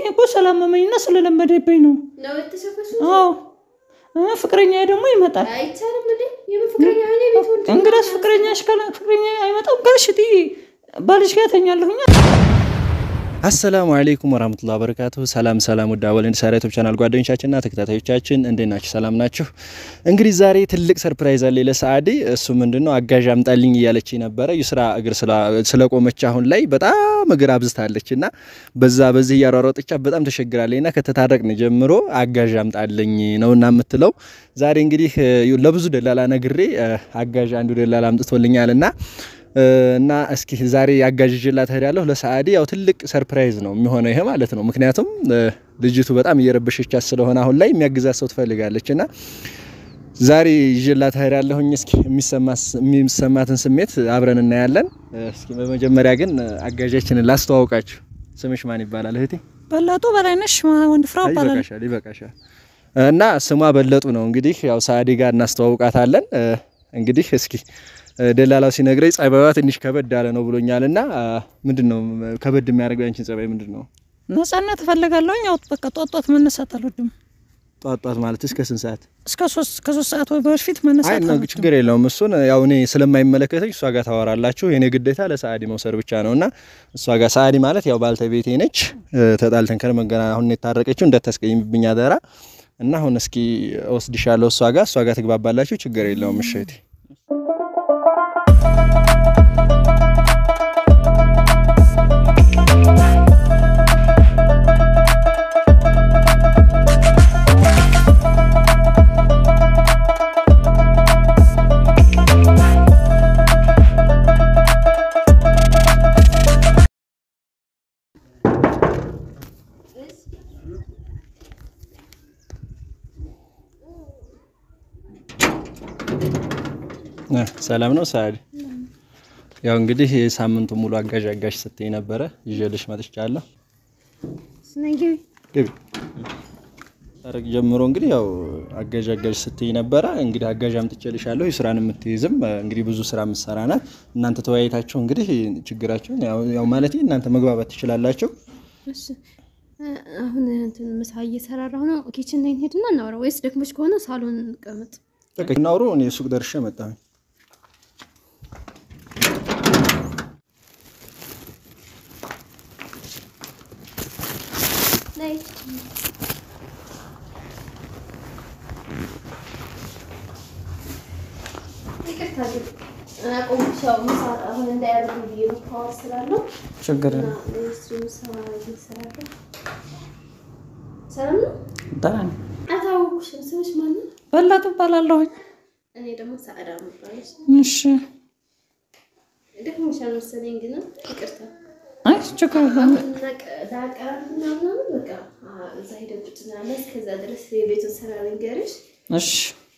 እኮ ስላመመኝና ስለለመደብኝ ነው። ነው የተሸፈሽ አዎ እ ፍቅረኛ ደግሞ ይመጣል። አይቻልም እንዴ? የምን ፍቅረኛ እኔ ቤት ወንድ እንግዳስ ፍቅረኛሽ ካለ ፍቅረኛ አይመጣም ካልሽ ትይ ባልሽ ጋር ተኛለሁኛ። አሰላሙ አለይኩም ወራህመቱላሂ ወበረካቱሁ። ሰላም ሰላም፣ ውድ አወል እንዲሳራ ዩቲዩብ ቻናል ጓደኞቻችንና ተከታታዮቻችን እንዴት ናችሁ? ሰላም ናችሁ? እንግዲህ ዛሬ ትልቅ ሰርፕራይዝ አለ ለሰዓዲ። እሱ ምንድነው አጋዥ አምጣልኝ እያለች ነበረ። ይስራ እግር ስለቆመች አሁን ላይ በጣም እግር አብዝታለች እና በዛ በዚህ እያሯሯጠች በጣም ተሸግራለችና ከተታረቅን ጀምሮ አጋዥ አምጣልኝ ነውና የምትለው ዛሬ እንግዲህ ለብዙ ደላላ ነግሬ አጋዥ አንዱ ደላላ አምጥቶልኛልና እና እስኪ ዛሬ አጋዥላት እሄዳለሁ። ለሰዓዲ ያው ትልቅ ሰርፕራይዝ ነው የሚሆነው ይሄ ማለት ነው። ምክንያቱም ልጅቱ በጣም እየረበሸቻት ስለሆነ አሁን ላይ የሚያግዛት ሰው ትፈልጋለች እና ዛሬ ይዤላት እሄዳለሁኝ። እስኪ የሚሰማትን ስሜት አብረን እናያለን። እስኪ በመጀመሪያ ግን አጋዣችንን ላስተዋውቃችሁ። ስምሽ ማን ይባላል እህቴ? በለጡ በላይነሽ ወንድ ፍራው ይባላል። ይበቃሻል፣ ይበቃሻል። እና ስሟ በለጡ ነው። እንግዲህ ያው ሰዓዲ ጋር እናስተዋውቃታለን። እንግዲህ እስኪ ደላላው ሲነግረኝ ጸባይዋ ትንሽ ከበድ ያለ ነው ብሎኛል። እና ምንድን ነው ከበድ የሚያደርገው ያንቺን ጸባይ ምንድን ነው? ነጻነት እፈልጋለሁኝ። ያው በቃ ጧት ጧት መነሳት አልወድም። ጧት ጧት ማለት እስከ ስንት ሰዓት? እስከ ሶስት ከሶስት ሰዓት ወይ በፊት አይ መነሳት ነው አልወድም። ችግር የለውም። እሱን ያው እኔ ስለማይመለከተኝ እሷ ጋር ታወራላችሁ። የኔ ግዴታ ለሰዓዲ መውሰድ ብቻ ነው እና እሷ ጋር ሰዓዲ ማለት ያው ባልተቤቴ ነች። ተጣልተን ከመገና አሁን የታረቀችው እንዳታስቀይምብኝ አደራ። እና አሁን እስኪ ወስድሻለሁ እሷ ጋር እሷ ጋር ትግባባላችሁ። ችግር የለውም። እሺ እህቴ ሰላም ነው ሰዓዲ። ያው እንግዲህ የሳምንቱ ሙሉ አጋዥ አጋዥ ስትይ ነበረ ይዤልሽ መጥቻለሁ። ግቢ ታረቅ ጀምሮ እንግዲህ ያው አጋዥ አጋዥ ስትይ ነበረ። እንግዲህ አጋዥ አምጥቼልሻለሁ። የስራን የምትይዝም እንግዲህ ብዙ ስራ የምትሰራ ናት። እናንተ ተወያይታችሁ እንግዲህ ችግራችሁን ያው ያው ማለት እናንተ መግባባት ትችላላችሁ። እሺ አሁን እንትን ምሳ እየሰራራሁ ነው። ኪችን ላይ እንሄድና እናውራ ወይስ ደክሞች ከሆነ ሳሎን እንቀመጥ? በቃ እናውሩ። እኔ ሱቅ ደርሼ መጣሁ። ነይ ይቅርታ ግን አቆምሽ። ያው ምሳ አሁን እንዳያደርጉ ብዬ ነው ፓወር ስላለው ችግር እና የለም። እሱ ምሳ እየሰራለሁ። ሰላም ነው? ደህና ነኝ። አታወኩሽም። ስምሽ ማን ነው? በለጡ እባላለሁኝ። እኔ ደግሞ ሰዓዳ እባላለሁ። እሺ። ደክሞሻል መሰለኝ ግን ይቅርታ አይ ችግር የለም። ዳቀር ምናምን በቃ እዛ ሄደን ቁጭ እንላለን። እስከዛ ድረስ የቤቱን ስራ ልንገርሽ። እሺ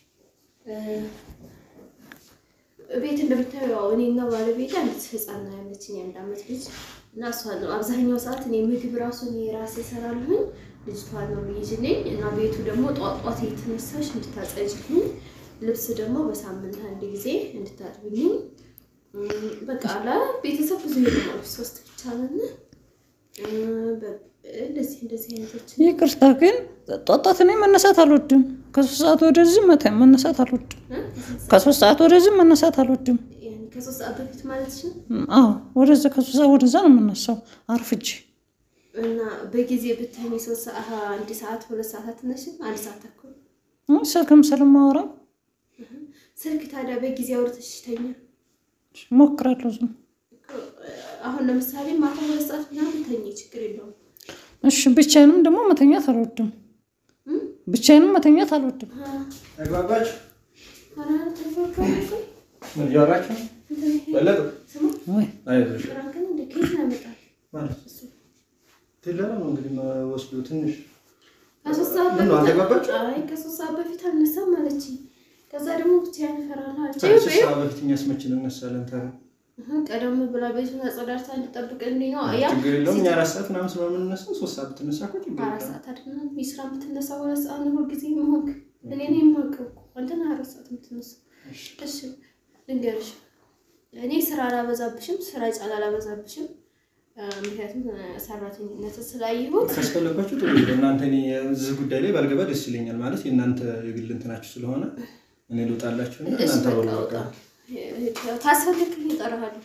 ቤት እንደምታየው ያው እኔና ባለቤት አንዲት ህፃን ነው ያለችኝ የአንድ ዓመት ልጅ እና እሷ ነው አብዛኛው ሰዓት እኔ ምግብ ራሱ እኔ ራሴ እሰራለሁኝ። ልጅቷን ነው ልይዝልኝ እና ቤቱ ደግሞ ጧት ጧት የተነሳሽ እንድታጸጅልኝ፣ ልብስ ደግሞ በሳምንት አንድ ጊዜ እንድታጥብልኝ እም፣ በቃ አላ ቤተሰብ ብዙ ይሆናል። ሶስት ብቻ ነን። እም፣ በ- እንደዚህ እንደዚህ አይነቶች ይቅርታ ግን ጧት ጧት እኔ መነሳት አልወድም። ከሶስት ሰዓት ወደዚህ መተ- መነሳት አልወድም። ከሶስት ሰዓት ወደዚህ መነሳት አልወድም። ያኔ ከሶስት ሰዓት በፊት ማለት ነው። እም፣ አዎ ወደዛ ከሶስት ሰዓት ወደዛ ነው የምነሳው አርፍጄ። እና በጊዜ ብትሆኝ ሶስት ሰዓት አንድ ሰዓት ሁለት ሰዓት አትነሽም? አንድ ሰዓት ተኩል እም፣ ስልክም ስለማወራ ስልክ ታዲያ በጊዜ አውርተሽ ተኛ። ሞክራለሁ። ዝም አሁን ለምሳሌ ማታ ሁለት ሰዓት ምናምን ተኝ፣ ችግር የለውም። እሺ። ብቻዬንም ደግሞ መተኛት አልወድም። እም? ብቻዬንም መተኛት አልወድም። ተግባባችሁ? ኧረ ተግባባን እኮ። ምን እያወራችሁ ነው? እንትን ይሄ በለጡ ስማ፣ ወይ አይዞሽ ፍራንክን እንደ ኬት ነው ያመጣል ማለት እሱ ትለላ ነው እንግዲህ ወስዱ ትንሽ ከሶስት ሰዓት ምን ነው በፊት አልተግባባችሁም? አይ ከሶስት ሰዓት በፊት አልነሳም አለችኝ። ከዛ ደግሞ ብቻዬን እፈራለሁ አለች። ሶስት ሰዓት በፊት እኛስ መቼ እንነሳለን ታዲያ? ቀደም ብላ ቤቱን አጸዳድታ እንድጠብቅልኝ ነው ያ ችግር የለውም። እኛ አራት ሰዓት ምናምን ስለሆነ የምንነሳው ሶስት ሰዓት ብትነሳ እኮ ችግር አራት የለውም። ሰዓት አይደለም የስራ የምትነሳ ሁለት ሰዓት ነው ሁልጊዜ መሆንክ እኔ ነው የማውቀው እኮ አንተን አራት ሰዓት የምትነሳ እሺ ልንገርሽ እኔ ስራ አላበዛብሽም ስራ ጫና አላበዛብሽም ምክንያቱም ሰራተኝነት ስላየሁት ካስፈለጋችሁ ጥሩ ነው። እናንተ እኔ እዚህ ጉዳይ ላይ ባልገባ ደስ ይለኛል። ማለት የእናንተ የግል እንትናችሁ ስለሆነ እኔ ልውጣላችሁ እና እሺ እናንተ በቃ በሉ ወጣ በቃ። ታስፈልግኝ እጠራሃለሁ።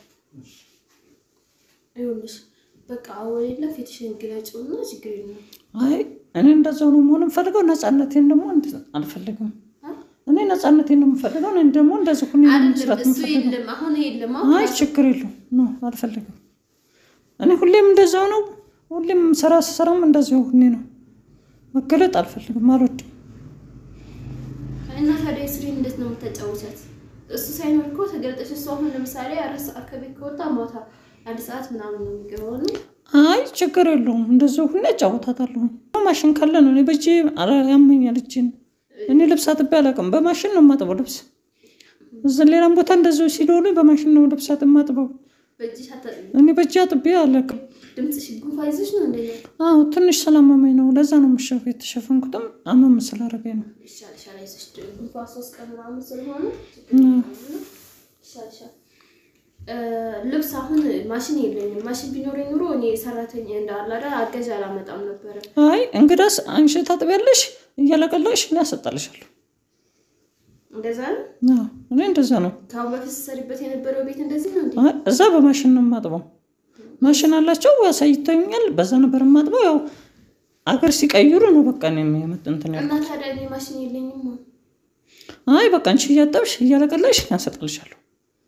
ይኸውልሽ በቃ አሁን የለም ፊትሽን ግለጪውና ችግር የለም። አይ እኔ እንደዛው ነው መሆን የምፈልገው። ነፃነቴን ደግሞ እንድ- አልፈልግም። እኔ ነፃነቴን ነው የምፈልገው። እኔ ደግሞ እንደዚህ ሁኔ አይደለም መስራት እሱ የምፈልገው። የለም አሁን የለም አይ አሁን ችግር የለውም። ኖ አልፈልግም። እኔ ሁሌም እንደዛው ነው። ሁሌም ስራ ስሰራም እንደዚያው ሁኔ ነው። መገለጥ አልፈልግም፣ አልወድም። እና ታዲያ ስሪ እንዴት ነው የምታጫውቻት? እሱ ሳይኖር እኮ ተገልጠሽ እሱ አሁን ለምሳሌ አራት ሰዓት ከቤት ከወጣ ማታ አንድ ሰዓት ምናምን ነው የሚገባው ነው አይ ችግር የለውም። እንደዚያው ሁኔ እጫወታታለሁ። ማሽን ካለ ነው። እኔ በእጄ አረ- ያመኛል እጄን። እኔ ልብስ አጥቤ አላውቅም። በማሽን ነው የማጥበው ልብስ። እዚህ ሌላም ቦታ እንደዚያው ሲደውሉ በማሽን ነው ልብሳት የማጥበው። በእጅሽ አታጥቢ። እኔ በእጄ አጥቤ አላውቅም። ድምፅሽ ጉንፋን ይዞሽ ነው እንደ አዎ ትንሽ ስላመመኝ ነው። ለዛ ነው የምሸፍ የተሸፈንኩትም አመም ስላደረገኝ ነው። ይሻልሻል። አይዞሽ ጉንፋን ሶስት ቀን ምናምን ስለሆነ ይሻልሻል። እ ልብስ አሁን ማሽን የለኝም። ማሽን ቢኖረኝ ኑሮ እኔ ሰራተኛ እንዳላዳ አገዥ አላመጣም ነበረ። አይ እንግዳስ አንቺ ታጥቢያለሽ፣ እያለቀለቅሽ እኔ አሰጣልሻለሁ። እንደዛ ነው። አዎ እኔ እንደዛ ነው። ከአሁን በፊት ስትሰሪበት የነበረው ቤት እንደዚህ ነው እንዴ? አይ እዛ በማሽን ነው የማጥበው። ማሽን አላቸው አሳይተውኛል። በዛ ነበር የማጥበው። ያው አገር ሲቀይሩ ነው በቃ እኔ የመጥ እንትን ያልኩት። እና ታዲያ እኔ ማሽን የለኝም። አይ በቃ አንቺ እያጠብሽ እያለቀለቅሽ እኔ አሰጣልሻለሁ።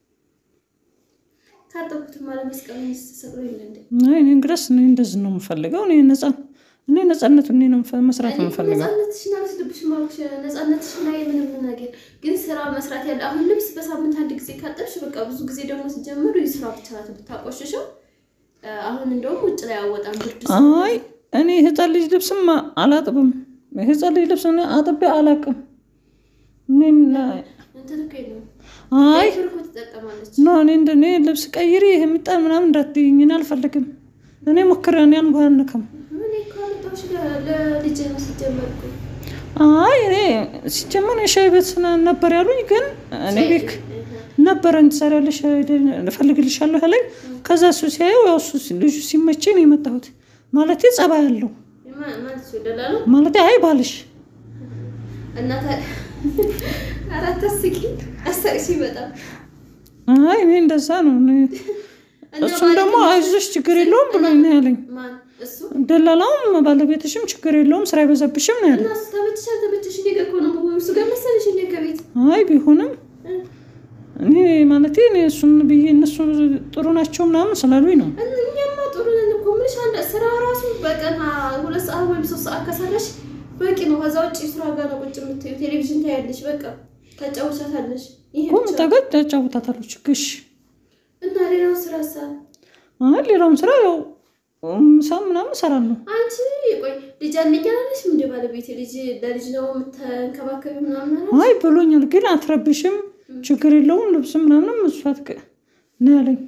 ካጠብኩትማ ለመስቀል ስትሰቅሎ የለ እንዴ? አይ እኔ እንግዳስ እኔ እንደዚህ ነው የምፈልገው። እኔ ነፃ እኔ ነፃነቱ እኔ ነው የምፈ- መስራት እኔ የምፈልገው። ነፃነትሽን አልወስድብሽም አልኩሽ። ነፃነትሽን ላይ ምንም ነገር ግን ስራ መስራት ያለ አሁን ልብስ በሳምንት አንድ ጊዜ ካጠብሽ በቃ ብዙ ጊዜ ደግሞ ሲጀምሩ ስራ ብቻ ናት ብታቆሽሸው። አሁን እንደውም ውጭ ላይ አወጣም ብርድ አይ እኔ ህፃን ልጅ ልብስም አላጥብም። የህፃን ልጅ ልብስ እኔ አጥቤ አላቅም። እኔ ና- እንትን እኮ የለውም አይ ዳይፐር እኮ ትጠቀማለች። ኖ እኔ እንደ እኔ ልብስ ቀይሪ ይሄ የሚጣል ምናምን እንዳትይኝ፣ እኔ አልፈልግም። እኔ ሞክሬ እኔ እንኳን አንከም። እኔ እኮ አመጣሁሽ ለ- ለልጄ ነው ሲጀመር እኮ አይ እኔ ሲጀመር የሻይ ቤት ስና- ነበር ያሉኝ፣ ግን እኔ ቤት ነበረን ትሰሪያለሽ እፈልግልሻለሁ አለኝ። ከዛ እሱ ሲያየው ያው እሱ ልጁ ሲመቸኝ ነው የመጣሁት። ማለቴ ጸባይ አለው ማ- ማለት ሲወደላ ነው ማለቴ አይ ባልሽ እና ታዲያ አራት አስቂ አሳቅሽ በጣም አይ እኔ እንደዛ ነው እኔ እሱም ደግሞ አይዞሽ ችግር የለውም ብሎኝ ነው ያለኝ። ማን እሱ ደላላውም ባለቤትሽም ችግር የለውም ስራ አይበዛብሽም ነው ያለኝ። እና እሱ ተመችሽ አልተመችሽ እኔ ጋር እኮ ነው የምሆነው። እሱ ጋር መሰለሽ እኔ ከቤት አይ ቢሆንም እኔ ማለቴ እኔ እሱን ብዬ እነሱ ጥሩ ናቸው ምናምን ስላሉኝ ነው። እኛማ ጥሩ ነን እኮ ምንሽ አንድ ስራ ራሱ በቀን አ- ሁለት ሰዓት ወይም ሶስት ሰዓት ከሰራሽ በቂ ነው። ከዛ ውጭ ስራ ጋር ነው ቁጭ የምትይው፣ ቴሌቪዥን ታያለሽ፣ በቃ ታጫውቻታለሽ። ይሄ እኮ ብቻ ጠገድ ያጫውታታለሁ ችግሽ እና ሌላው ስራ ሳ አይ ሌላውም ስራ ያው ምሳም ምናምን እሰራለሁ። አንቺ ቆይ ልጅ አለኝ አላለሽ? እንደ ባለቤቴ ልጅ ለልጅ ነው የምትንከባከቢ ምናምን አለ አይ ብሎኛል፣ ግን አትረብሽም ችግር የለውም ልብስም ምናምንም እሷ ትቅ ነው ያለኝ።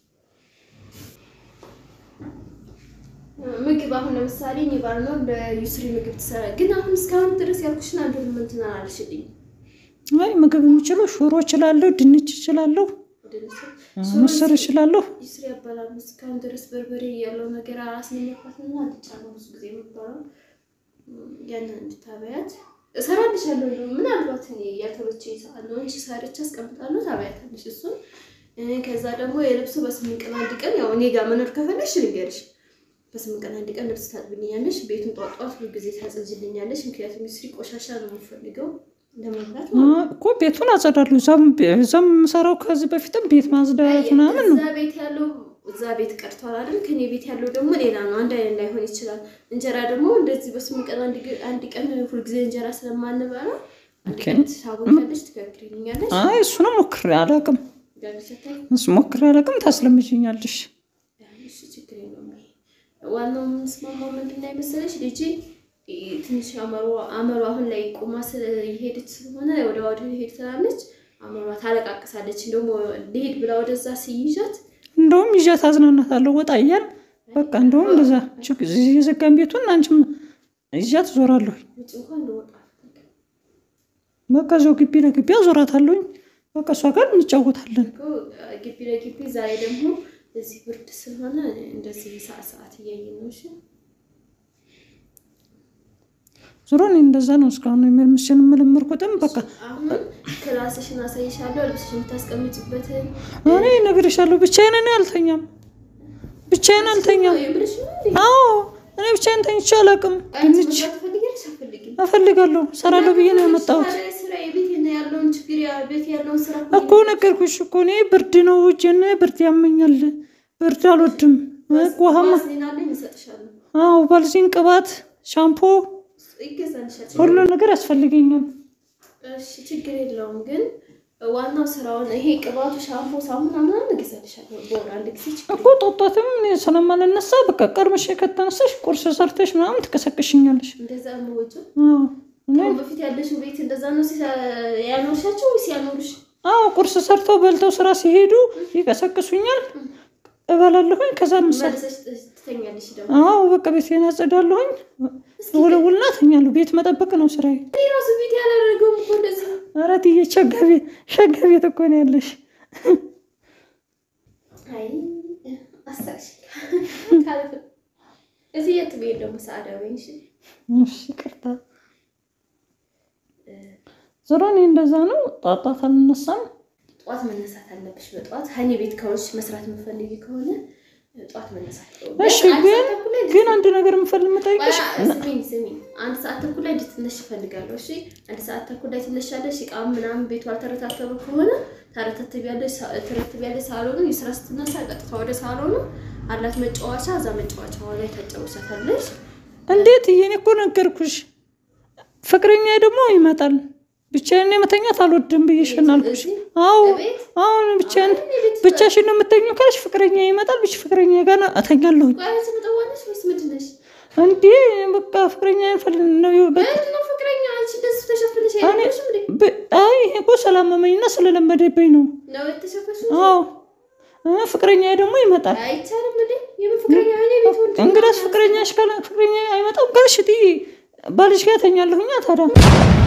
ምግብ አሁን ለምሳሌ እኔ ባልኖር ለዩስሪ ምግብ ትሰራ፣ ግን አሁን እስካሁን ድረስ ያልኩሽን አንዱ ምንትን አላልሽልኝ። አይ ምግብ የምችለው ሽሮ እችላለሁ፣ ድንች እችላለሁ፣ ምስር እችላለሁ። ዩስሪ ያባላል እስካሁን ድረስ በርበሬ ያለው ነገር አስነኛኳትና አልጫ ነው ብዙ ጊዜ የሚባለው ያንን እንድታበያት እሰራልሻለሁ። እንደውም ምናልባት እኔ ያልተመቼ ሰዓት ነው እንጂ ሰርቼ አስቀምጣለሁ፣ ታበያታለሽ እሱን። እ ከዛ ደግሞ የልብሱ በስምንት ቀን አንድ ቀን ያው እኔ ጋር መኖር ከፈለሽ ልንገርሽ በስምንት ቀን አንድ ቀን ልብስ ታጥብልኛለሽ። ቤቱን ጧት ጧት ሁሉ ጊዜ ታጸጅልኛለሽ። ምክንያቱም ስሪ ቆሻሻ ነው የምፈልገው ለመብላት አ፣ እኮ ቤቱን አጸዳለሁ። እዛም እዛም የምሰራው ከዚህ በፊትም ቤት ማጽዳት ምናምን ነው። እዛ ቤት ያለው እዛ ቤት ቀርቷል አይደል? ከኔ ቤት ያለው ደግሞ ሌላ ነው። አንድ አይነት ላይሆን ይችላል። እንጀራ ደግሞ እንደዚህ በስምንት ቀን አንድ ግ- አንድ ቀን ሁልጊዜ እንጀራ ስለማንበላ አንድ ኦኬ። ቀን ታቦታለሽ፣ ትጋግሪልኛለሽ። አይ እሱንም ሞክሬ አላውቅም። ጋግሪሰታይ እሱ ሞክሬ አላውቅም። ታስለምጂኛለሽ። እሺ ችግር የለውም። ይሄ ዋናው የምንስማማው ምንድን ነው መሰለሽ ልጄ እ፣ ትንሽ አመሯ አመሯ አሁን ላይ ቁማ የሄደች ስለሆነ ወደ ወደ ሄድ ትላለች። አመሯ ታለቃቅሳለች። እንደውም ልሄድ ብላ ወደዛ ስይዣት እንደውም ይዣት አዝናናታለሁ። ወጣ እያል በቃ እንደውም እንደዛ ችግ- የዘጋን ቤቱን አንቺም ይዣት ዞራለሁ። ውጭ እንኳን እንደወጣ በቃ እዚያው ግቢ ለግቢ አዞራታለሁኝ። በቃ እሷ ጋር እንጫወታለን። እኮ ግቢ ለግቢ ዛሬ ደግሞ እዚህ ብርድ ስለሆነ እንደዚህ ሰዓት ሰዓት እያየን ነው። እሺ ዞሮ እኔ እንደዛ ነው እስካሁን የምልምሽን የምለመርኩትም በቃ አሁን ክላስሽን አሳይሻለሁ፣ ልብስሽን የምታስቀምጭበትን እኔ እነግርሻለሁ። ብቻዬን እኔ አልተኛም፣ ብቻዬን አልተኛም። የምልሽ ነው እንዴ? አዎ እኔ ብቻዬን ተኝቼ አላውቅም። አንቺ ድንች መስራት ትፈልጊያለሽ? አትፈልጊም? እፈልጋለሁ፣ እሰራለሁ ብዬ ነው የመጣሁት ስራ ስራ የቤት ያለውን ችግር ያ ቤት ያለውን ስራ እኮ ነገርኩሽ እኮ እኔ ብርድ ነው እጄን ብርድ ያመኛል። ብርድ አልወድም። ውሃማ ዋስሊን አለኝ እሰጥሻለሁ። አዎ ባልዚን፣ ቅባት፣ ሻምፖ ይገዛልሻል። ሁሉ ነገር ያስፈልገኛል። እሺ ችግር የለውም ግን ዋናው ስራውን ይሄ ቅባቱ፣ ሻምፖ፣ ሳሙና ምናምን እገዛልሻለሁ በወር አንድ ጊዜ ችግር እኮ ጧጧትም እኔ ስለማልነሳ በቃ ቀርምሽ ከተነሳሽ ቁርስ ሰርተሽ ምናምን ትቀሰቅሽኛለሽ። እንደዛ ነው ወጪ አዎ እኔ ከአሁን በፊት ያለሽው ቤት እንደዛ ነው ሲሳ- ያኖርሻቸው ወይስ ያኖሩሽ? አዎ ቁርስ ሰርተው በልተው ስራ ሲሄዱ ይቀሰቅሱኛል፣ እበላለሁኝ። ከዛ ምሳ መልሰሽ ትተኛለሽ ደግሞ አዎ በቃ ቤቴን አጸዳለሁኝ፣ ውለውልና ተኛለሁ። ቤት መጠበቅ ነው ስራዬ። እኔ ራሱ ቤት ያላደረገውም እኮ እንደዚህ ነው። ኧረ ትዬ ሸጋ ቤት ሸጋ ቤት እኮ ነው ያለሽ። አይ አሳሽ ካልፍ እዚህ የት ብሄድ ደግሞ ሰዓዳ ወይ እሺ እሺ ይቅርታ። ዞሮ እኔ እንደዛ ነው። ጧጧት አልነሳም። ጠዋት መነሳት አለብሽ። በጠዋት ሀኒ ቤት ከሆንሽ መስራት የምፈልጊ ከሆነ ጠዋት መነሳት እሺ አንድ ግን ሰዓት ተኩል ላይ ግን አንድ ነገር የምፈልግ የምጠይቅሽ ስሚኝ ስሚኝ፣ አንድ ሰዓት ተኩል ላይ እንድትነሽ እፈልጋለሁ። እሺ አንድ ሰዓት ተኩል ላይ ትነሻለሽ። እቃ ምናምን ቤቱ አልተረታተበ ከሆነ ታረታትቢያለሽ፣ ትረትቢያለሽ። ሳሎኑ የስራ ስትነሳ ቀጥታ ወደ ሳሎኑ አላት መጫወቻ፣ እዛ መጫወቻዋ ላይ ታጫወቻታለሽ። እንዴት እየኔ እኮ ነገርኩሽ። ፍቅረኛ ደግሞ ይመጣል። ብቻዬን መተኛት አልወድም ብዬሽን አልኩሽ። እዚህ አዎ እቤት አሁን ብቻዬን እኔ ቤት ብቻሽን ነው የምተኘው ካልሽ ፍቅረኛ ይመጣል። ብቻ ፍቅረኛ ጋር ነው እተኛለሁኝ። ቆይ አንቺ መጠዋለሽ ወይስ ምንድን ነሽ? እንዴ በቃ ፍቅረኛ ፈል ነው በቃ ምንድን ነው ፍቅረኛ? አንቺ እንደዚህ ተሸፍነሽ አይደለሽም እንዴ? ብ- አይ ይሄ እኮ ስላመመኝና ስለለመደብኝ ነው። ነው የተሸፈንሽ? አዎ እ ፍቅረኛ ደግሞ ይመጣል። አይቻልም እንዴ? የምን ፍቅረኛ? እኔ ቤት ወንድ እንግዳስ ፍቅረኛሽ ካለ ፍቅረኛ አይመጣም ካልሽ ትይ ባልሽ ጋር ተኛለሁኛ ታዲያ